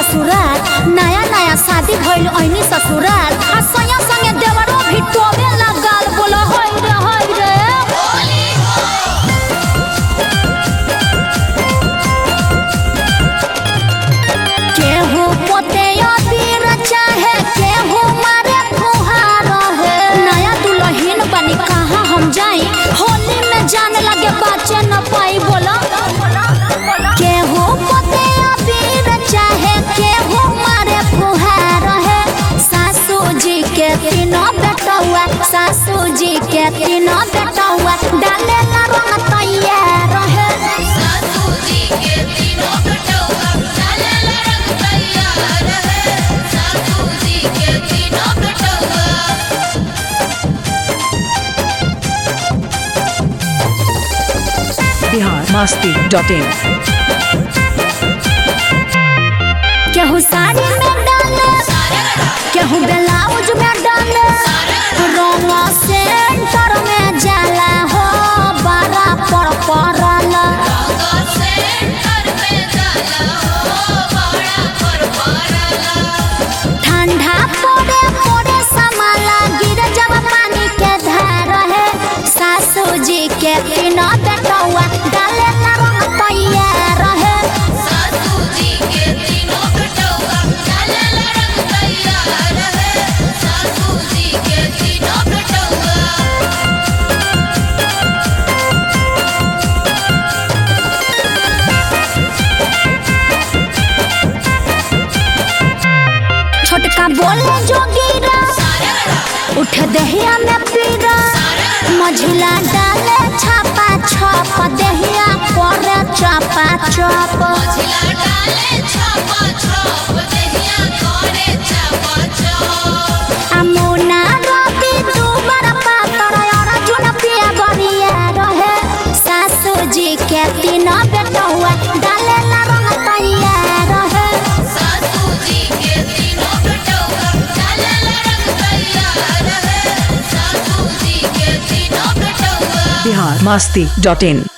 ससुराल नया नया शादी भइल ऐनी ससुराल आ सैया संगे देवरो भी टोबे लगाल बोलो होय रे होय रे केहू पोते अबीर चाहे केहू मारे फुहार है नया दुल्हन बनी कहाँ हम जाई होली में जाने लगे बच्चे न पाई बोला केहू पोते अबीर चाहे केहू मारे फुहार है सासू जी के तीनों बेटौआ सासू जी के तीनों बेटौआ डाले ला रंग तैयार है सासू जी के तीनों बेटौआ डालेला रंग तैयार है सासू जी के तीनों बेटौआ बिहार मस्ती डॉट इन केहू साड़ी में डाले केहू ब्लाउज में डाले रंग सेंटर में जाला हो बड़ा पर परला रंग सेंटर में जाला हो बड़ा पर परला ठंडा पड़े पड़े समाला गिर जब पानी के धार है सासू जी के तीनों बेटौआ डाले ला रंग तैयार है सासू जी के तीनों बेटौआ डालेला रंग तैयार है सासू जी के तीनों बेटौआ छोटका बोले जो गिरा उठ दहिया में पीरा मझिला डाले छापा छप दहिया पर चपा चप मझिला डाले छापा छाप दहिया करे छापा छाप अमुना रवि दुबर पातर अर्जुन पिया बरिया रहे सासू जी के तीनों बेटौआ डाले ला रंग तैयार रहे सासू जी के तीनों बेटौआ डालेला रंग तैयार है सासू जी के तीनों बेटौआ बिहार मस्ती डॉट इन